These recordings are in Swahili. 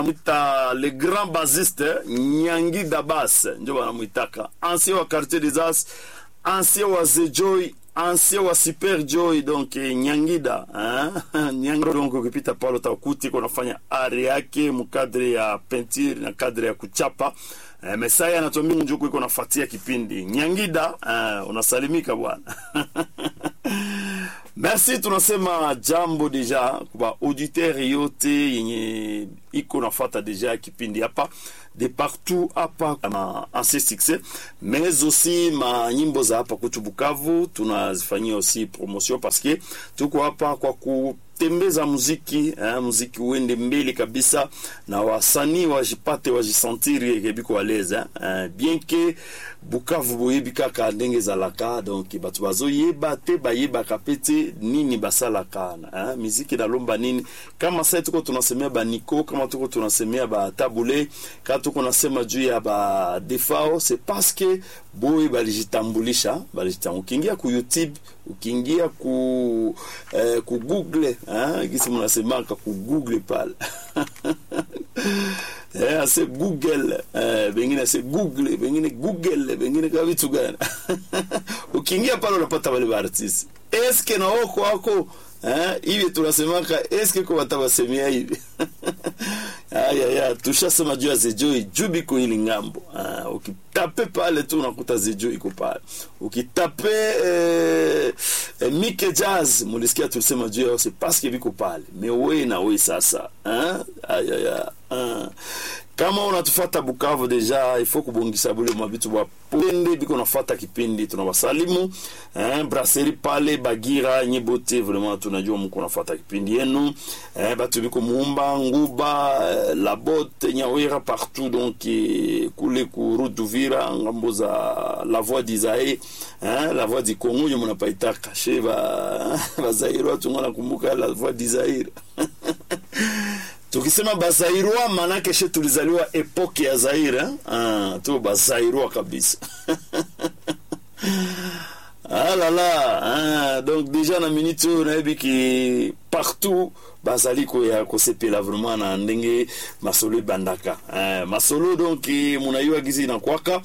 banamwita le grand basiste nyangi dabas njo banamwitaka ancien wa quartier des as ancien wa zejoy ancien wa super joy donc eh, nyangida hein? nyangida donc ukipita pale utakuti kunafanya ari yake mkadre ya peinture na kadre ya kuchapa eh, mesaya anatuambia njuku iko nafuatia kipindi nyangida eh, unasalimika bwana merci tunasema jambo deja kwa auditeur yote yenye iko nafata deja kipindi hapa de partout hapa ma ancien succès mais aussi ma nyimbo za hapa kutu Bukavu tunazifanyia aussi promotion parce que tuko hapa kwa kutembeza muziki eh, muziki uende mbele kabisa na wasanii wajipate wajisentiri kebiko waleze eh, bien que Bukavu boyebi kaka ndenge ezalaka donc bato bazoyeba te bayebaka pe te nini basalaka eh, miziki nalomba nini kama sai tuko tunasemea baniko kama tuko tunasemea batabule kama tuko nasema juu ya badefao c'est parce que boye balijitambulisha balijitambulisha ukiingia ku youtube ukiingia ku eh, ku google eh, gisi mnasemaka ku google pale eh, ase google eh, bengine ase google bengine google bengine kama vitu gani ukiingia pale unapata wale baartisi eske na wako wako eh, hivi tunasemaka eske ko watawasemea hivi ayaya tushasema juu ya zejoi juu biko ili ngambo ah, ukitape pale tu unakuta zejoi iko pale ukitape eh, eh, mike jazz mulisikia tulisema juu yao c'est parce que biko pale me we na we sasa ah, ayaya ah. kama unatufata Bukavu deja ifo kubongisa bule mabitu bapende biko nafata kipindi tunawasalimu eh, brasserie pale Bagira nyibote vraiment tunajua mko nafata kipindi yenu eh, batu biko Muumba Nguba eh, Labote Nyawera partout donc eh, kule ku route d'Uvira ngambo za la voix d'Isaïe eh, la voix du Congo yo munapaita kashe ba bazairo tungana kumbuka la voix d'Isaïe tukisema bazairwa manake she tulizaliwa epoke ya zaire ah, tu bazairwa kabisa ah là là ah, donc déjà na minute oyo nayebi ki partout bazali koya kosepela vraiment na ndenge masolo ebandaka eh, masolo donc munayua gizi nakwaka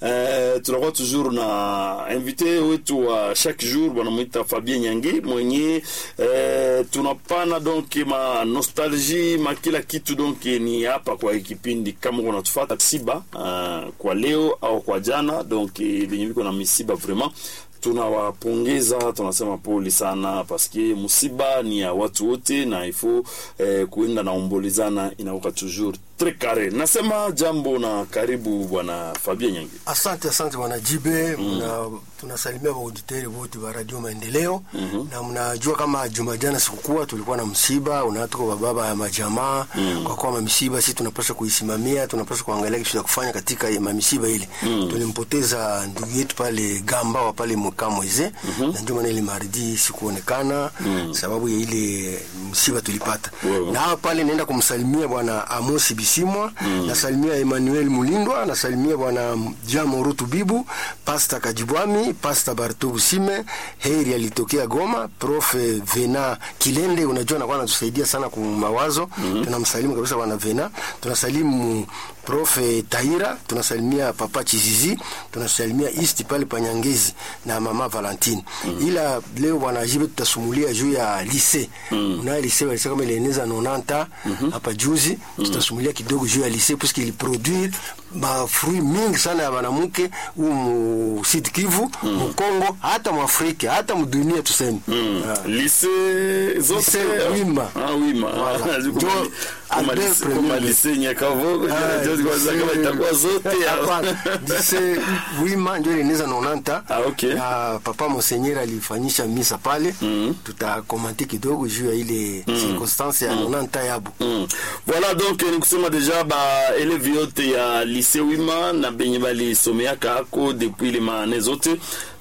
eh, tunakuwa toujours na invité wetu wa chaque jour wanamwita Fabien Nyangi mwenye eh, tunapana donc ma nostalgie ma kila kitu donc ni hapa kwa kipindi kama unatufata msiba uh, kwa leo au kwa jana donc benye biko na misiba vraiment tunawapongeza tunasema pole sana paske musiba ni ya watu wote na ifo eh, kuenda na ombolezana inaoka toujours tres carré nasema jambo na karibu bwana Fabien Nyangi Asante, asante bwana Jibe. Mna, tunasalimia wauditeri wote wa Radio Maendeleo na mnajua kama juma jana sikukuwa tulikuwa na msiba unatoka wa baba ya majamaa kwa kuwa mamisiba sisi tunapaswa kuisimamia, tunapaswa kuangalia kitu cha kufanya katika mamisiba ile. Tulimpoteza ndugu yetu pale Gamba wa pale Mkamweze na ndio maana ile maridi sikuonekana sababu ya ile msiba tulipata. Wewe. Na hapa pale naenda kumsalimia bwana Amosi Bisimwa, nasalimia Emmanuel Mulindwa, nasalimia bwana Jamo Rutu Bibu, Pasta Kajibwami, Pasta Barto Busime, Heri alitokea Goma, Prof Vena Kilende, unajua anakuwa anatusaidia sana kwa mawazo. Tunamsalimu kabisa bwana Vena. Tunasalimu Prof Taira, tunasalimia Papa Chizizi, tunasalimia East pale Panyangezi na Mama Valentine. Ila leo bwana Jibe tutasumulia juu ya lycée. Una lycée walisema kama ilieneza 90 hapa juzi, tutasumulia kidogo juu ya lycée puisque il produire ba fruit mingi sana ya banamuke huu mu Sud Kivu, mu Kongo, hata mu Afrika, hata mu dunia tuseme. Ah. lycée zote Lycée Wima. ah Wima Voilà. Ziko Jo- kama- kama Albert lycée- kama Premier. lycée Nyakavogo Ah, ndio ndio kwanza kama lycée- itakuwa zote Hapana. Lycée Wima ndio ilieneza 90 Ah, okay. na papa Monseigneur alifanyisha misa pale tutakomante kidogo juu ya ile circonstance ya 90 yabo Mm. Voilà donc ni kusema deja ba eleve yote ya lycée Wima na benye balisomeaka ako depuis le maane zote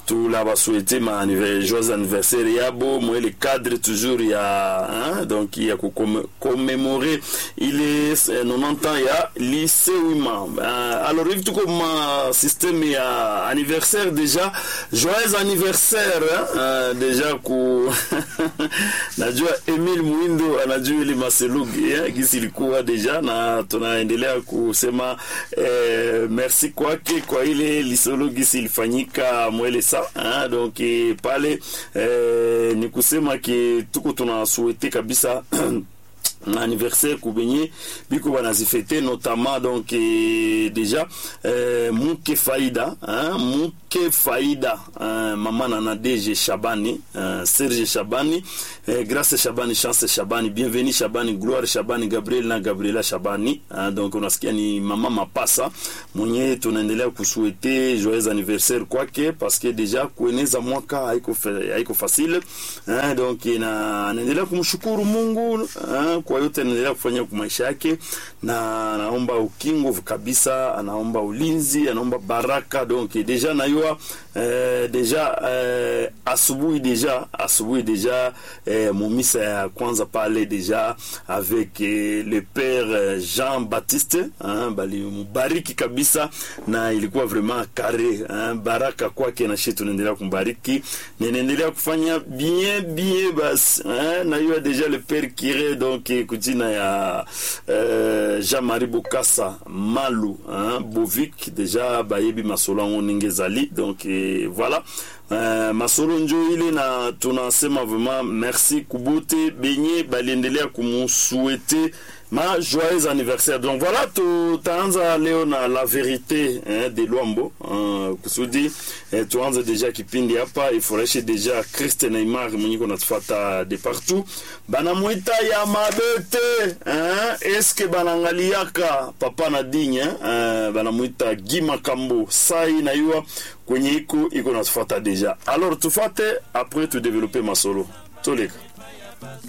tulabasouhaite ma anniver- joyeux anniversaire yabo mwe le cadre toujours ya hein, donc ya kukomemore ile eh, 90 ans ya lycée wima uh, alors hivi tuko ma systeme ya anniversaire déjà joyeux anniversaire hein, uh, déjà ku najua Emile Mwindo anajua ile maselugi eh, gisi ilikuwa deja na tunaendelea kusema eh, merci kwake kwa ile lisolo gisi ilifanyika mwele sa hein, donc eh, pale eh, ni kusema ke tuko tunasuete kabisa anniversaire kubenye biko banazifete notamment donc eh, déjà eh, muke faida hein, muke faida hein, mama nana DG Shabani hein, Serge Shabani eh, Grace Shabani Chance Shabani Bienvenue Shabani Gloire Shabani Gabriel na Gabriela Shabani hein, donc unasikia ni mama mapasa mwenye tunaendelea kusuete joyeux anniversaire kwake parce que déjà kueneza mwaka haiko fa- haiko facile hein, donc na anaendelea kumshukuru Mungu hein, kwa yote anaendelea kufanya kwa maisha yake, na anaomba ukingo kabisa, anaomba ulinzi, anaomba baraka. Donc deja nayua eh, deja eh, asubuhi deja asubuhi deja eh, mumisa ya kwanza pale deja avec eh, le père eh, Jean Baptiste hein, balimubariki kabisa, na ilikuwa vraiment kare hein, baraka kwake, na shi tunaendelea kumbariki, ninaendelea kufanya bien bien basi hein, nayua deja le père Kire donc eh, kujina ya euh, Jean-Marie Bokassa Malu hein, Bovik deja bayebi masolo yango ndenge ezali donc eh, voilà Uh, masolo njo ile na tunasema vraiment merci kubote benye baliendelea kumusuete ma joyeux anniversaire donc voilà tutaanza leo na la vérité hein, de Luambo uh, kusudi eh, tuanze deja kipindi hapa ifurahishe deja Christ Neymar mwenye kunatufata de partout banamwita ya mabete hein, eske banangaliaka papa na digne hein, banamwita Gima Kambo sai na yua kwenye iko iko natufuata deja alors tufate après tu développer masolo toleka